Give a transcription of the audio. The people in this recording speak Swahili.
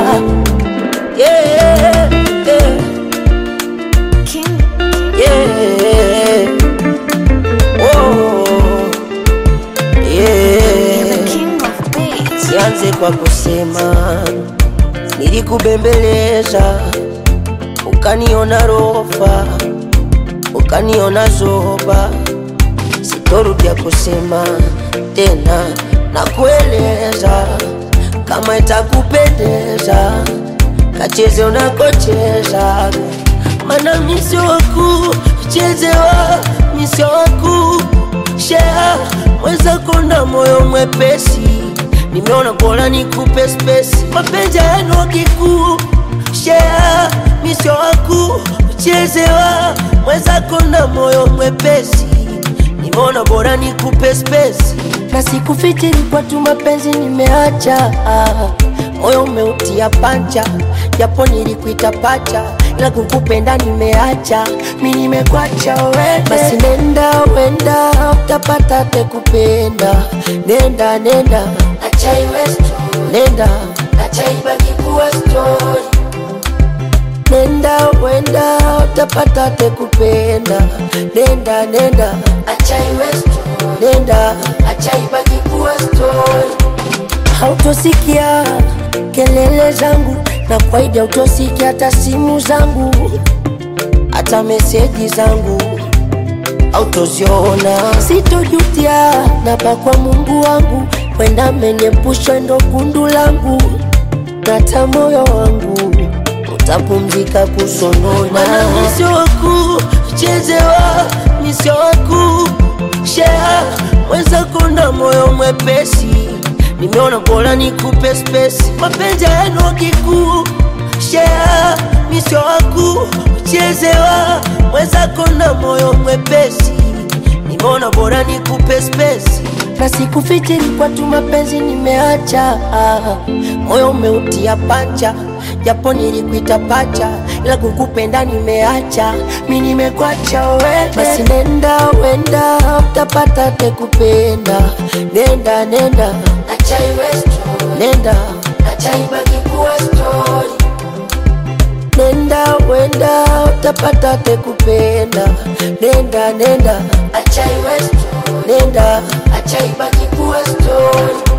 yeah, yeah, King, yeah. Oh, you're the yeah. king of beats. Sianze kwa kusema nilikubembeleza, ukaniona rofa, ukaniona zoba. Sitorudia kusema tena na kueleza, kama itakupendeza kacheze unakocheza, mana misio waku chezewa, misio waku shea mwenzako na moyo mwepesi nimeona bora nikupe spesi mapenzi yenu kikuu shea misio waku chezewa mwenzako na moyo mwepesi nimeona bora nikupe spesi na sikufikiri kwa tu mapenzi nimeacha moyo umeutia pancha japo nilikuita pacha ila kukupenda nimeacha mi nimekwacha wende basi nenda wenda utapata tekupenda nenda nenda acha iwe story. nenda acha ibaki kuwa story nenda wenda utapata tekupenda nenda nenda acha iwe story. nenda acha ibaki kuwa story hautosikia kelele zangu na kwaidi hautosikia hata simu zangu hata meseji zangu autoziona sitojutia napa kwa mungu wangu kwenda menyepusha ndo kundu langu nata moyo wangu utapumzika kusonona misio waku chezewa misio waku shea mwenzako na moyo mwepesi nimeona bora nikupe spesi mapenzi yenu kikuu shea misio waku chezewa mwenzako na moyo mwepesi nimeona bora nikupe spesi na sikufikiri kwa tu mapenzi nimeacha moyo umeutia pancha japo nilikuita pacha ila kukupenda nimeacha mi nimekwacha wende basi nenda wenda utapata tekupenda nenda nenda acha iwe story. nenda acha ibaki kuwa story nenda wenda utapata tekupenda nenda nenda acha iwe story. nenda acha ibaki kuwa story